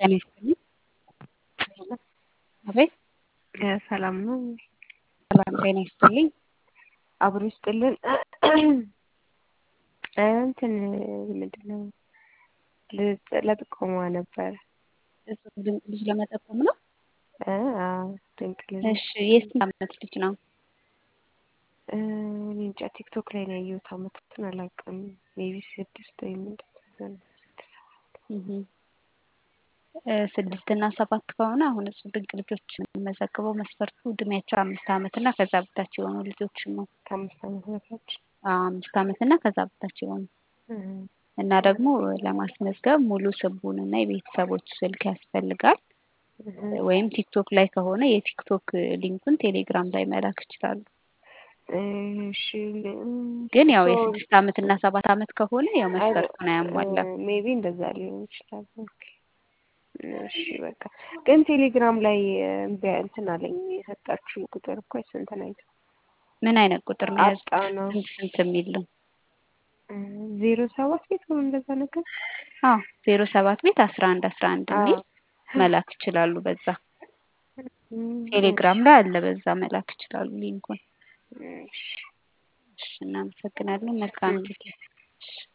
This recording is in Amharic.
ጤና ይስጥልኝ። አቤት ሰላም ነው። ሰላም ጤና ይስጥልኝ። አብሮ ይስጥልን። እንትን ምንድን ነው ለጥቆማ ነበረ። እጹብ ድንቅ ልጅ ለመጠቆም ነው። እ አዎ ድንቅ ልጅ እሺ የስንት ዓመት ልጅ ነው? እ እኔ እንጃ ቲክቶክ ላይ ነው ያየሁት። ዓመቱን አላውቅም። ሜቢ ስድስት ወይም እንደዛ ነው። ስድስት ሰባት እህ እ ስድስት እና ሰባት ከሆነ አሁን እጹብ ድንቅ ልጆች የምንመዘግበው መስፈርቱ እድሜያቸው አምስት ዓመት እና ከዛ በታች የሆኑ ልጆችን ነው። ከአምስት ዓመት በታች አዎ አምስት ዓመት እና ከዛ በታች የሆኑ እህ እና ደግሞ ለማስመዝገብ ሙሉ ስሙን እና የቤተሰቦች ስልክ ያስፈልጋል። እህ ወይም ቲክቶክ ላይ ከሆነ የቲክቶክ ሊንኩን ቴሌግራም ላይ መላክ ይችላሉ። እሺ ግን ያው የስድስት ዓመት እና ሰባት ዓመት ከሆነ ያው መስፈርቱን አያሟላም። ሜቢ እንደዛ ሊሆን ይችላል። ኦኬ እሺ በቃ ግን ቴሌግራም ላይ እምቢ እንትን አለኝ የሰጣችሁ ቁጥር እኮ ስንት ነው? ምን አይነት ቁጥር ነው የያዙት? አጣ ነው ስንት ስንት የሚል ነው? ዜሮ ሰባት ቤት ነው እንደዛ ነገር አዎ ዜሮ ሰባት ቤት አስራ አንድ አስራ አንድ የሚል መላክ ይችላሉ። በዛ ቴሌግራም ላይ አለ። በዛ መላክ ይችላሉ ሊንኩን። እሺ እሺ እናመሰግናለን። መልካም ጊዜ። እሺ